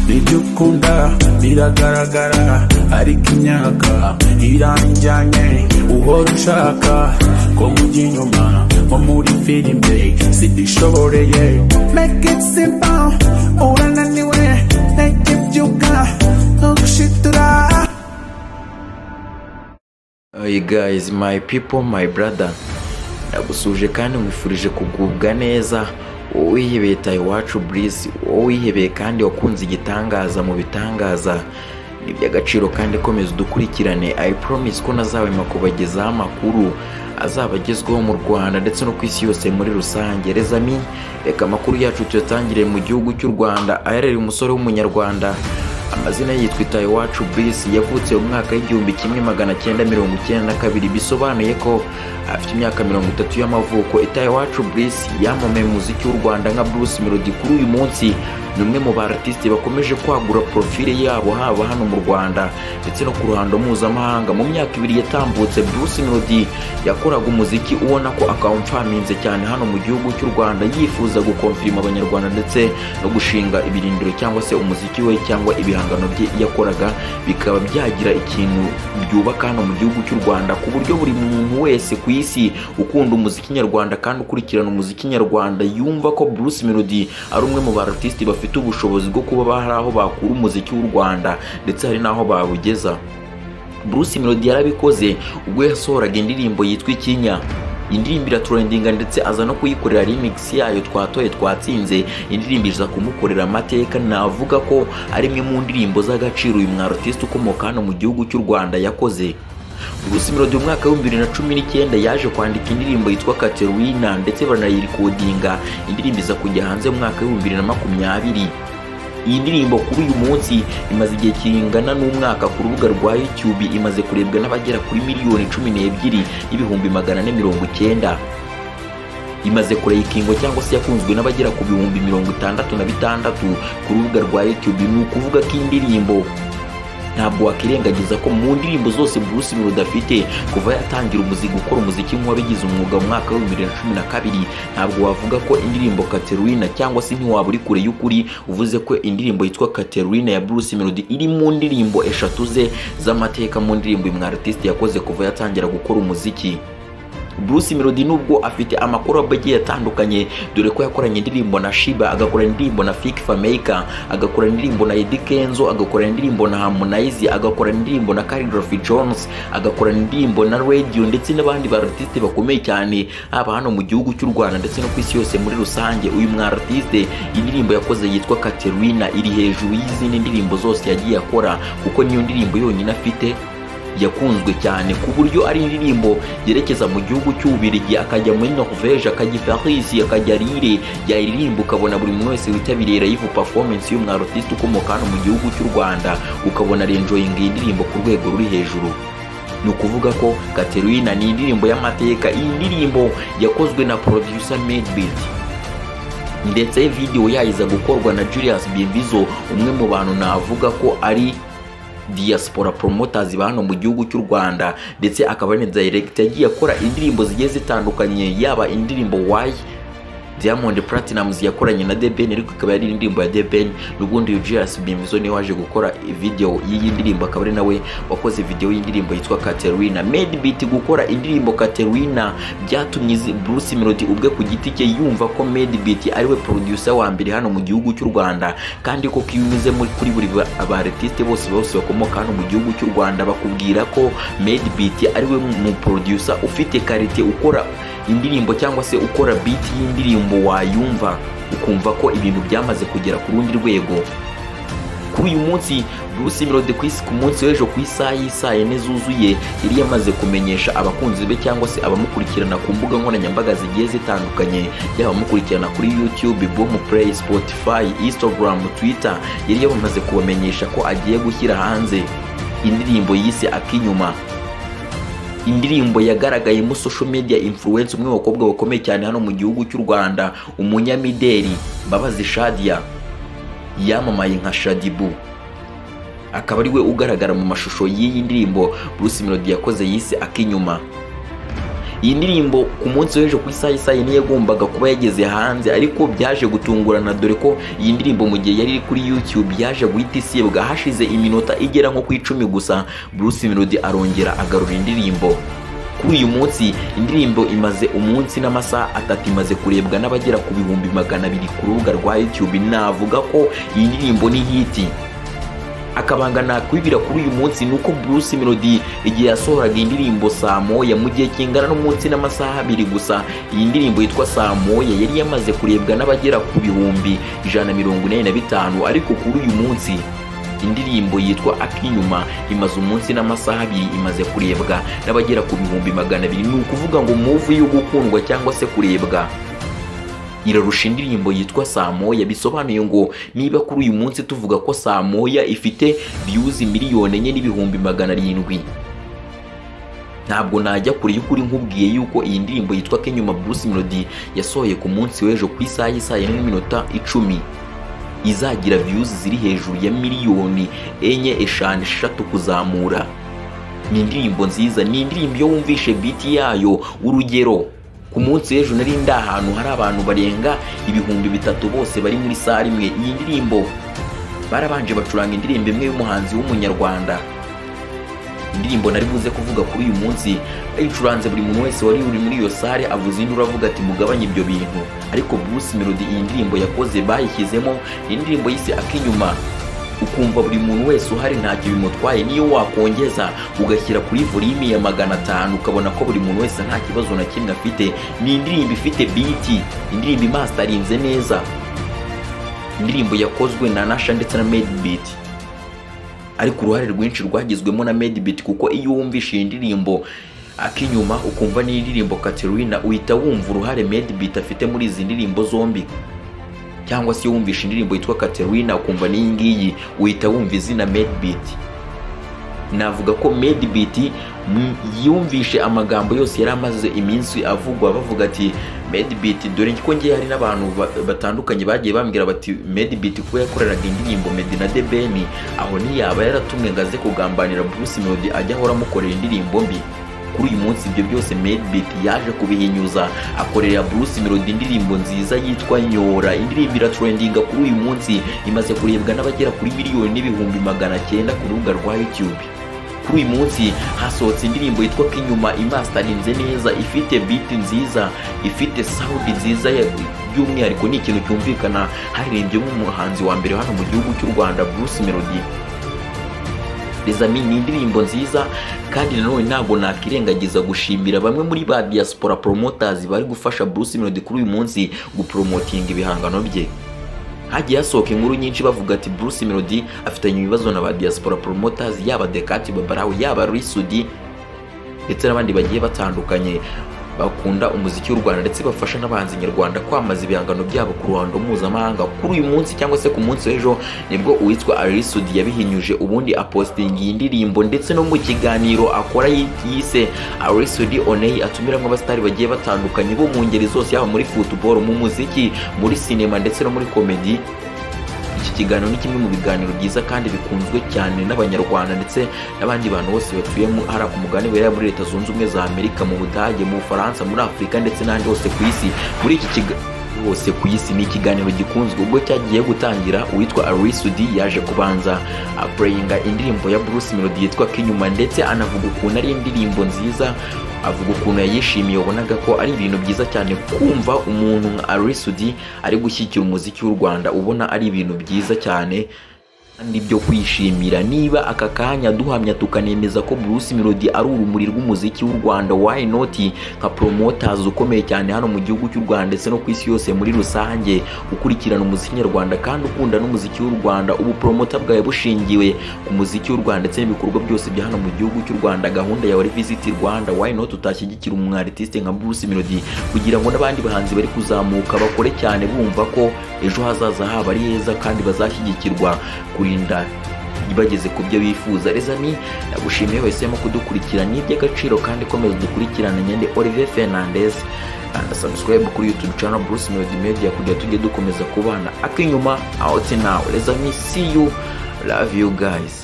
ibyo ukunda biragaragara ariko imyaka iranjyanye uhora ushaka ko mujya inyuma nko muri filime zidishoboreye make it simple urananiwe ntege byuka ntugushitira Hey guys, my people, my brother. Ndagusuje kandi nkwifurije kugubwa neza. Wowe wihebeye Tayiwacu Breeze, wowe wihebeye kandi wakunze igitangaza mu bitangaza. Ni iby'agaciro kandi komeza udukurikirane. I promise ko nazahwema kubagezaho amakuru azaba agezweho mu Rwanda ndetse no ku isi yose muri rusange. Rezami, reka amakuru yacu tuyatangire mu gihugu cy'u Rwanda aherereye umusore w'umunyarwanda amazina ye yitwa Tayiwacu Brice yavutse mu mwaka w'igihumbi kimwe magana cyenda mirongo icyenda na kabiri bisobanuye ko afite imyaka mirongo itatu y'amavuko Tayiwacu Brice yamamaye mu muziki w'u Rwanda nka Bruce Melody kuri uyu munsi ni umwe mu ba artiste bakomeje kwagura profile yabo haba hano mu Rwanda ndetse no ku ruhando mpuzamahanga mu myaka ibiri yatambutse Bruce Melody yakoraga umuziki ubona ko akamfaminze cyane hano mu gihugu cy'u Rwanda yifuza gukonfirima abanyarwanda ndetse no gushinga ibirindiro cyangwa se umuziki we cyangwa ibihangano bye yakoraga bikaba byagira ikintu byubaka hano mu gihugu cy'u Rwanda ku buryo buri muntu wese ku isi ukunda umuziki nyarwanda kandi ukurikirana umuziki nyarwanda yumva ko Bruce Melody ari umwe mu ba artiste bafite ubushobozi bwo kuba hari aho bakura umuziki w'u Rwanda ndetse hari n'aho bawugeza Bruce Melody yarabikoze ubwo yasohoraga indirimbo yitwa Ikinya indirimbo iraturendinga ndetse aza no kuyikorera remix yayo twatoye twatsinze indirimbo iza kumukorera amateka navuga ko ari imwe mu ndirimbo z'agaciro uyu mwarotiste ukomoka hano mu gihugu cy'u Rwanda yakoze Bruce Melody mu mwaka w'ibihumbi bibiri na cumi n'icyenda yaje kwandika indirimbo yitwa Caterina ndetse baranayirekodinga indirimbo iza kujya hanze mu mwaka w'ibihumbi bibiri na makumyabiri iyi ndirimbo kuri uyu munsi imaze igihe kingana n'umwaka ku rubuga rwa YouTube imaze kurebwa n'abagera kuri miliyoni cumi n'ebyiri n'ibihumbi magana ane mirongo icyenda imaze kureyikingo cyangwa se yakunzwe n'abagera ku bihumbi mirongo itandatu na bitandatu ku rubuga rwa YouTube ni ukuvuga ko iyi ndirimbo ntabwo wakirengagiza ko mu ndirimbo zose Bruce Melody afite kuva yatangira umuziki gukora umuziki nk'uwabigize umwuga mu mwaka w'ibihumbi bibiri na cumi na kabiri ntabwo wavuga ko indirimbo Caterina cyangwa se ntiwaba uri kure y'ukuri uvuze ko indirimbo yitwa Caterina ya Bruce Melody iri mu ndirimbo eshatu ze z'amateka mu ndirimbo uyu mwartiste yakoze kuva yatangira gukora umuziki Bruce Melody nubwo afite amakorobo agiye atandukanye dore ko yakoranye indirimbo na Shiba agakora indirimbo na Fik Fameka agakora indirimbo na Eddy Kenzo agakora indirimbo na Harmonize agakora indirimbo na Khaligraphy Jones agakora indirimbo na Radio ndetse n'abandi ba artiste bakomeye cyane haba hano mu gihugu cy'u Rwanda ndetse no ku isi yose muri rusange uyu mwa artiste indirimbo yakoze yitwa Caterina iri hejuru y'izindi ndirimbo zose yagiye akora kuko niyo ndirimbo yonyine afite yakunzwe cyane ku buryo ari indirimbo yerekeza mu gihugu cy'ububirigi akajya muri norvege akajya i paris akajya rire yayiririmba ukabona buri muntu wese witabiriye rayivu performance y'umwarotiste ukomoka hano mu gihugu cy'u rwanda ukabona arenjoyinga iyi ndirimbo ku rwego ruri hejuru ni ukuvuga ko Caterina ni indirimbo y'amateka iyi ndirimbo yakozwe na producer Madebeat ndetse video yayiza gukorwa na Julius Bimbizo umwe mu bantu navuga ko ari diaspora promoters ba hano mu gihugu cy'u Rwanda ndetse akaba ni direct yagiye akora indirimbo zigiye zitandukanye yaba indirimbo why Diamond Platnumz yakoranye na The Ben ariko ikaba yari indirimbo ya The Ben n'ubundi Julius Bimzo niwe waje gukora video y'iyi ndirimbo akaba ari nawe wakoze video y'indirimbo yitwa Caterina Madebeat gukora indirimbo Caterina byatumye izi- Bruce Melody ubwe ku giti cye yumva ko Madebeat ari we producer wa mbere hano mu gihugu cy'u Rwanda kandi koko iyo unyuze muri kuri buri ba- aba artiste bose bose bakomoka hano mu gihugu cy'u Rwanda bakubwira ko Madebeat ari we mu producer ufite karite ukora indirimbo cyangwa se ukora beat y'indirimbo wayumva ukumva ko ibintu byamaze kugera ku rundi rwego kuri uyu munsi Bruce Melody ku isi- ku munsi w'ejo ku isaha y'isaa yine zuzuye yari yamaze kumenyesha abakunzi be cyangwa se abamukurikirana ku mbuga nkoranyambaga zigiye zitandukanye yaba abamukurikirana kuri YouTube, Boom Play, Spotify, Instagram, Twitter yari yamaze kubamenyesha ko agiye gushyira hanze indirimbo yise Akinyuma indirimbo yagaragayemo social media influence umwe mu bakobwa bakomeye cyane hano mu gihugu cy'u Rwanda umunyamideli Mbabazi Shadia yamamaye nka Shadibu akaba ari we ugaragara mu mashusho y'iyi ndirimbo Bruce Melody yakoze yise Akinyuma iyi ndirimbo ku munsi w'ejo ku isaha isaha niyo yagombaga kuba yageze hanze ariko byaje gutungurana dore ko iyi ndirimbo mu gihe yari iri kuri youtube yaje guhita isibwa hashize iminota igera nko ku icumi gusa bruce melody arongera agarura indirimbo kuri uyu munsi indirimbo imaze umunsi n'amasaha atatu imaze kurebwa n'abagera ku bihumbi magana abiri ku rubuga rwa youtube navuga ko iyi ndirimbo ni hiti akabanga nakwibira kuri uyu munsi ni uko Bruce Melody igihe yasohoraga indirimbo saa moya mu gihe kingana n'umunsi n'amasaha abiri gusa iyi ndirimbo yitwa saa moya yari yamaze kurebwa n'abagera ku bihumbi ijana na mirongo inani na bitanu ariko kuri uyu munsi indirimbo yitwa akinyuma imaze umunsi n'amasaha abiri imaze kurebwa n'abagera ku bihumbi magana abiri ni ukuvuga ngo muvu yo gukundwa cyangwa se kurebwa irarusha indirimbo yitwa saa moya bisobanuye ngo niba kuri uyu munsi tuvuga ko saa moya ifite viyuzi miliyoni enye n'ibihumbi magana arindwi ntabwo najya kure y'ukuri nkubwiye yuko iyi ndirimbo yitwa kenyuma bruce melody yasohoye ku munsi w'ejo ku isaha y'isaha n'iminota icumi izagira viyuzi ziri hejuru ya miliyoni enye eshanu eshatu kuzamura ni indirimbo nziza ni indirimbo iyo wumvishe biti yayo urugero ku munsi w'ejo nari ndi ahantu hari abantu barenga ibihumbi bitatu bose bari muri sare imwe iyi ndirimbo barabanje bacuranga indirimbo imwe y'umuhanzi w'umunyarwanda indirimbo nari buze kuvuga kuri uyu munsi bayicuranze buri muntu wese wari uri muri iyo sare avuze indi uravuga ati mugabanye ibyo bintu ariko Bruce Melody iyi ndirimbo yakoze bayishyizemo indirimbo yise akinyuma ukumva buri muntu wese uhari ntacyo bimutwaye niyo wakongeza ugashyira kuri volimi ya magana atanu ukabona ko buri muntu wese nta kibazo na kimwe afite ni indirimbo ifite biti indirimbo imastarinze neza indirimbo yakozwe na nasha ndetse na medibit ariko uruhare rwinshi rwagizwemo na medibit kuko iyo wumvishe iyi ndirimbo akinyuma ukumva n'indirimbo katerina uhita wumva uruhare medibit afite muri izi ndirimbo zombi cyangwa se iyo wumvishe indirimbo yitwa Katerina ukumva n'iyi ngiyi uhita wumva izina Medbeat navuga ko Medbeat mm, yumvishe amagambo yose yari amaze iminsi avugwa bavuga ati Medbeat dore ko ngiye hari n'abantu ba- batandukanye bagiye bambwira bati Medbeat kuba yakoreraga indirimbo Meddy na The Ben aho ntiyaba yaratumwe ngo aze kugambanira Bruce Melody ajya ahora amukorera indirimbo mbi kuri uyu munsi ibyo byose Medbeat yaje kubihinyuza akorera Bruce Melody indirimbo nziza yitwa Nyora indirimbo iratrendinga kuri uyu munsi imaze kurebwa n'abagera kuri miliyoni n'ibihumbi magana cyenda ku rubuga rwa YouTube kuri uyu munsi hasohotse indirimbo yitwa Kinyuma imastarinze neza ifite beat nziza ifite sound nziza ya- by'umwihariko ni ikintu cyumvikana haririmbyemo umuhanzi wa mbere hano mu gihugu cy'u Rwanda Bruce Melody Bizami ni indirimbo nziza kandi nanone ntabwo nakirengagiza gushimira bamwe muri ba diaspora promoters bari gufasha Bruce Melody kuri uyu munsi gupromotinga ibihangano bye hagiye hasohoka inkuru nyinshi bavuga ati Bruce Melody afitanye ibibazo na ba diaspora promoters yaba Dekati Babarawo yaba Risudi ndetse n'abandi bagiye batandukanye bakunda umuziki w'u Rwanda ndetse bafasha n'abahanzi nyarwanda kwamaza ibihangano byabo ku ruhando mpuzamahanga kuri uyu munsi cyangwa se ku munsi w'ejo nibwo uwitwa Arisudi yabihinyuje ubundi apostinga iyi ndirimbo ndetse no mu kiganiro akora yi- yise Arisudi Onei atumiramo abasitari bagiye batandukanye bo mu ngeri zose yaba muri football mu muziki muri sinema ndetse no muri komedi iki kiganiro ni kimwe mu biganiro byiza kandi bikunzwe cyane n'abanyarwanda ndetse n'abandi bantu bose batuye mu- hari ku mugabane wera muri leta zunze ubumwe za amerika mu budage mu bufaransa muri afurika ndetse n'ahandi hose ku isi muri iki kiga hose ku isi ni ikiganiro gikunzwe ubwo cyagiye gutangira uwitwa arisudi yaje kubanza apureyinga indirimbo ya bruce melody yitwa kinyuma ndetse anavuga ukuntu ari indirimbo nziza avuga ukuntu yayishimiye wabonaga ko ari ibintu byiza cyane kumva umuntu nka arisudi ari gushyigikira umuziki w'u rwanda ubona ari ibintu byiza cyane kandi byo kwishimira niba aka kanya duhamya tukanemeza ko Bruce Melody ari urumuri rw'umuziki w'u Rwanda why not nka promoters ukomeye cyane hano mu gihugu cy'u Rwanda ndetse no ku isi yose muri rusange ukurikirana umuziki nyarwanda kandi ukunda n'umuziki w'u Rwanda ubu promoter bwawe bushingiwe ku muziki w'u Rwanda ndetse n'ibikorwa byose bya hano mu gihugu cy'u Rwanda gahunda yawe ari visit Rwanda why not utashyigikira umu artiste nka Bruce Melody kugira ngo n'abandi bahanzi bari kuzamuka bakore cyane bumva ko ejo hazaza habo ari heza kandi bazashyigikirwa kurinda bageze ku byo bifuza rezami nagushimiye wahisemo kudukurikira ni iby'agaciro kandi komeza dukurikirane nyende olivier fernandez kanda subscribe kuri youtube channel bruce melody media kugira tujye dukomeza kubana akinyuma out now rezami see you love you guys